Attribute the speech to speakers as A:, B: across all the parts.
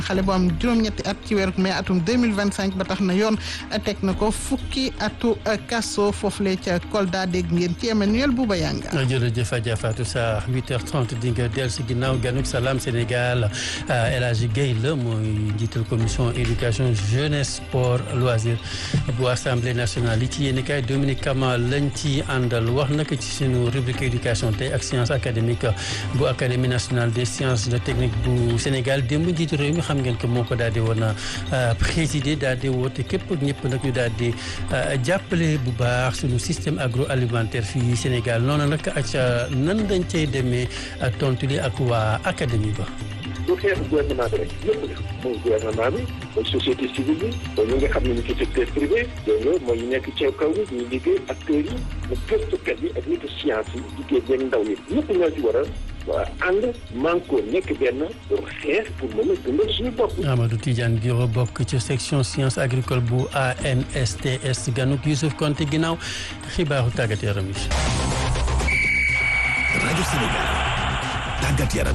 A: xale bu am juróom-ñetti at ci weeru mai atum 2025 ba tax na yoon teg na ko fukki atu kaso foofule ca Kolda dégg ngeen ci Emmanuel Bouba Yanga.
B: jërëjëf Adja Fatou Sarr 8h30 di nga dellu si ginnaaw ganuk Salam Sénégal El Hadji Guèye la mooy njiital commission éducation jeunesse sport loisir bu assemblée nationale yi ci yéen kay Dominique Kama lañ ci àndal wax naka ci sunu rubrique éducation tey ak science académique bu académie nationale des sciences de technique bu Sénégal démb njiitu réew mi xam ngeen ko moo ko daal di woon a présider daal di woote képp ñëpp nag ñu daal di jàppale bu baax sunu système agroalimentaire fii Sénégal noonu nag ak nan dañ cay demee tontu li ak waa académie ba.
C: du xeexu gouvernement bi rek yëpp la mooy gouvernement bi mooy société civile bi mooy ñi nga xam ne ni ci secteur privé dégg nga mooy ñu nekk ci kaw bi ñu liggéey acteurs yi mu gëstukat yi ak nitu science yi liggéey benn ndaw yi ñëpp ñoo ci war a waa ànd manko nekk benn pour xeex pour mën a dundal suñu bopp.
B: Amadou Tidiane Guiro bokk ci section science agricole bu ANSTS ganuk Youssouf Konté ginnaaw xibaaru tàggat yaram yi.
D: rajo Sénégal tàggat yaram.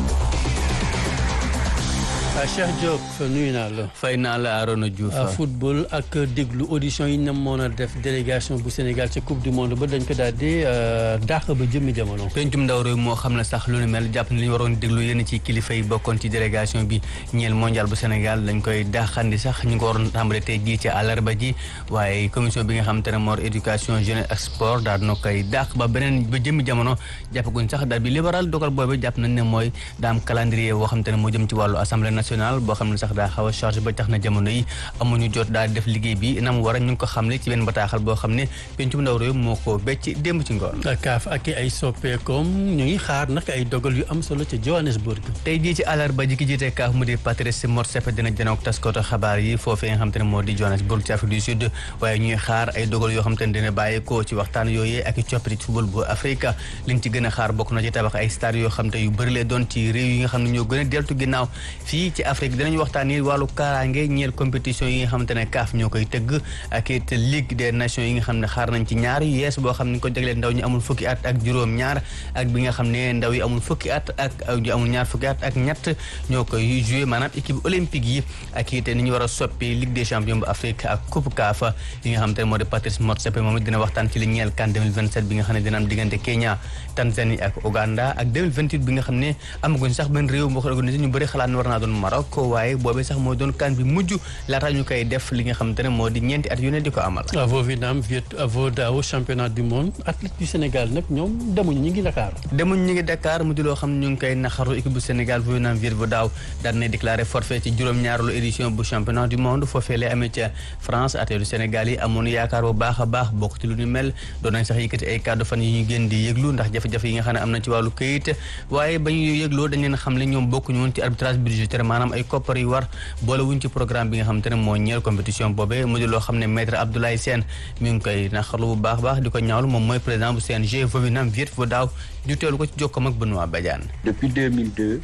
B: Cheikh Diop nuyu naa la.
E: fay naa la Arona Diouf.
B: football ak déglu audition yi ñu mën a def délégation bu Sénégal ca coupe du monde ba dañ ko daal di dàq ba jëmmi jamono.
E: pencum ndaw réew moo xam ne sax lu ni mel jàpp ne li ñu waroon déglu yenn ci kilifa yi bokkoon ci délégation bi ñeel mondial bu Sénégal dañ koy dàqandi sax ñu ngi ko waroon tàmbale tey jii ci àllarba ji waaye commission bi nga xam te ne moo éducation jeunesse ak sport daal na koy dàq ba beneen ba jëmmi jamono jàppaguñ sax daal bi libéral dogal boobu jàpp nañ ne mooy daa am calendrier boo xam te ne moo jëm ci wàllu assemblée national boo xam ne sax daa xaw a chargé ba tax na jamono yi amuñu jot daal di def liggéey bi nam war a ñu ngi ko xamle ci benn bataaxal boo xam ne pencum ndaw réew moo ko becc démb ci ngoon
B: kaaf ak ay soppeekoom ñu ngi xaar nag ay dogal yu am solo ca Johannesburg
E: tey jii ci àllarba ji ki jiite kaaf mu di Patrice Motsepe dina janook taskatu xabaar yi foofee nga xam te ne moo di Johannesburg ci Afrique du Sud waaye ñuy xaar ay dogal yoo xam te ne dina bàyyeekoo ci waxtaan yooyee ak i coppite ci football bu Afrique liñ ci gën a xaar bokk na ci tabax ay stade yoo xam te yu bëri lee doon ci réew yi nga xam ne ñoo gën a deltu ginnaaw fii ci Afrique dinañ waxtaanee wàllu kaaraange ñeel compétition yi nga xamante ne CAF ñoo koy tëgg ak it Ligue des Nations yi nga xam ne xaar nañ ci ñaar yees boo xam ne ko jagleel ndaw ñu amul fukki at ak juróom ñaar ak bi nga xam ne ndaw yi amul fukki at ak ñu amul ñaar fukki at ak ñett ñoo koy joué maanaam équipe olympique yi ak it ni ñu war a soppi Ligue des champions bu Afrique ak coupe CAF yi nga xamante ne moo di Patrice Motsepe moom it dina waxtaan ci li ñeel CAN 2027 bi nga xam ne dina am diggante Kenya Tanzanie ak Uganda ak 2028 bi nga xam ne amaguñ sax benn réew boo ko organisé ñu bëri xalaat ne war naa doon Maroc waaye boobee sax mooy doon kan bi mujj laata ñu koy def li nga xamante ne moo di ñeenti at yu ne di ko amal.
B: avo Vietnam viet avo daaw championnat du monde athlète du Sénégal nag ñoom demuñu ñu ngi Dakar.
E: demuñu ñu ngi Dakar mu di loo xam ne ñu ngi koy naxaru équipe bu Sénégal Vietnam viet vo daaw daan na déclaré forfait ci juróom-ñaareelu édition bu championnat du monde foofee lay amee ca France athlète du Sénégal yi amoon yaakaar bu baax a baax bokk ci lu ñu mel doon nañ sax yëkkati ay kàddu fan yi ñu gën di yëglu ndax jafe-jafe yi nga xam ne am na ci wàllu këyit waaye ba ñu yëgloo dañ leen xam ne ñoom bokkuñu woon ci arbitrage budgétaire maanaam ay koppar yu war boole wuñ ci programme bi nga xamante ne moo ñeel compétition boobee mu di loo xam ne maître Abdoulaye Sène mi ngi koy naqarlu bu baax baax di ko ñaawlu moom mooy président bu CNG Vovinam Viet Vo daaw ñu teelu ko ci jokkoom ak Benoît Badiane
F: depuis 2002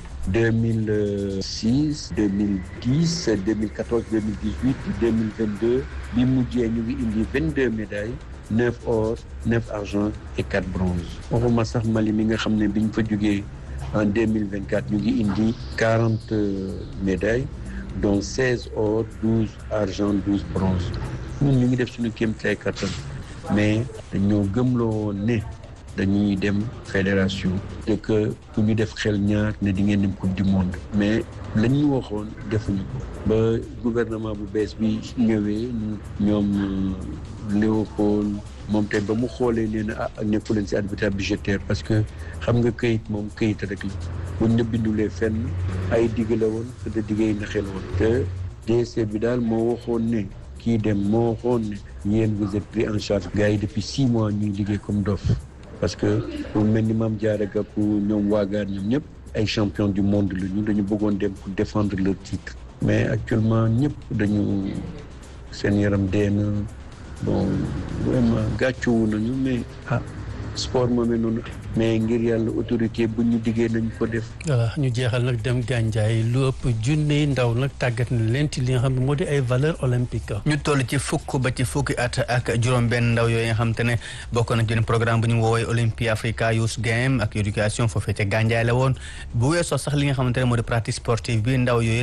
F: 2006 2010 2014 2018 2022 bi mujjee ñu ngi indi 22 médailles 9 or 9 argent et 4 bronze waxuma sax Mali mi nga xam ne biñ fa jógee en 2024 ñu ngi indi 40 médailles dont 16 or 12 argent 12 bronze ñun ñu ngi def suñu kéemtalaay kattan mais dañoo gëmloo ne dañuy dem fédération te que ku ñu def xel ñaar ne di ngeen dem coupe du monde mais lañ ñu waxoon defuñu ko ba gouvernement bu bees bi ñëwee ñoom Léopold moom tey ba mu xoolee nee na ah nekku leen si arbitrage budgétaire parce que xam nga këyit moom këyit rek la buñ la bindulee fenn ay digg la woon te de digg yi naxel woon te DSC bi daal moo waxoon ne kii dem moo waxoon ne yéen vous êtes pris en charge gars yi depuis six mois ñuy liggéey comme dof parce que pour mel ni Mame Diarra Gackou ñoom waagaar ñoom ñëpp ay champion du monde la ñu dañu bëggoon dem pour défendre leur titre mais actuellement ñëpp dañu seen yaram dee na bon vraiment gàccewu nañu mais ah sport moomee noonu mais ngir yàlla autorité bu ñu diggee nañ ko def.
B: voilà ñu jeexal nag dem gànjaay lu ëpp junne ndaw nag tàggat na leen ci li nga xam ne moo di ay valeur olympique
E: ñu toll ci fukk ba ci fukki at ak juróom-benn ndaw yooyu nga xam te ne bokk na ci programme bu ñu woowee Olympia Africa Youth Game ak éducation foofee ca gànjaay la woon bu weesoo sax li nga xamante ne moo di pratique sportive bi ndaw yooyu